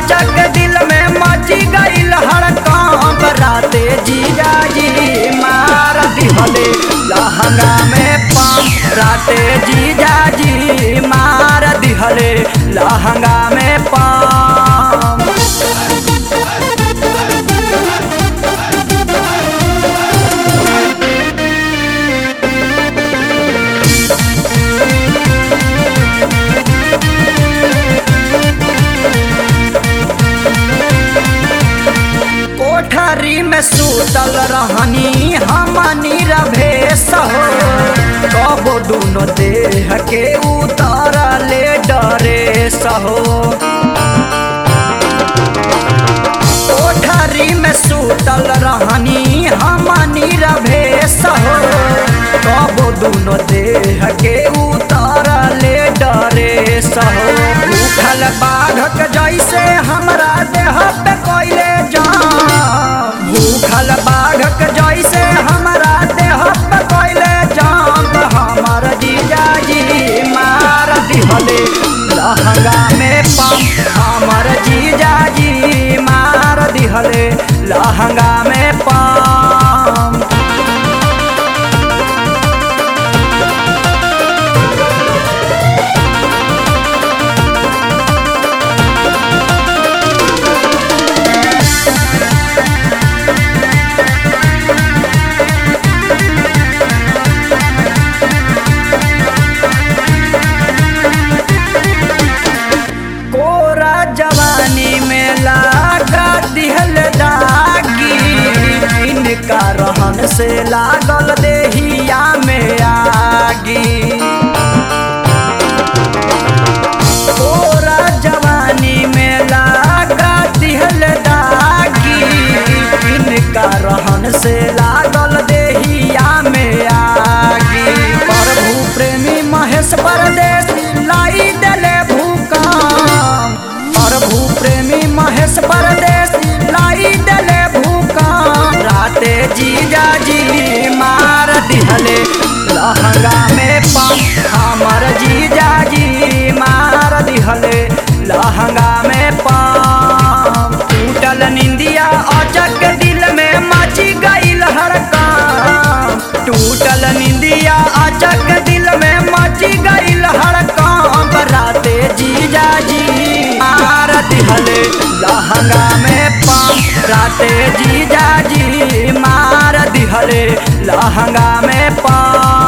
अचक दिल में मची गईल हड़कंप राते जीजा जी मार दिहले लहंगा में पंप राते जीजा जी मार दिहले लहंगा में पंप कोठरी में सूतल रहनी हमनी रभेस हो कबो दुनो देह के उतारले डरे सहो कोठरी में सूतल रहनी हमनी रभेस हो कबो दुनो देह के उतारले डरे सहो भूखल बाघक जैसे हमरा देह पे कोइले जाम भूखल बाघक जैसे हमरा देह पे कोइले जाम हमर जीजा जी मार दिहले लहंगा में पंप हमर जीजा जी मार दिहले लहंगा में पंप कोरा जवानी में लागा दिहल दागी इनका रहन से लागल देहिया में आगी कोरा जवानी में लागा दिहल दागी इनका रहन से लागल देहिया में आगी प्रभु प्रेमी महेश परदेसी लाई देले भूकंप प्रभु प्रेमी महेश परदेसी लाई देले भूकंप राते जीजा जी मार दिहले लहंगा में पंप हमर जीजा जी मार दिहले लहंगा में पंप टूटल निंदिया अचक दिल में मची गईल हड़कंप टूटल निंदिया अचक दिल में मची गईल हड़कंप राते जीजा जी मार दिहले लहंगा में पंप राते जीजा जी मार दिहले लहंगा में पंप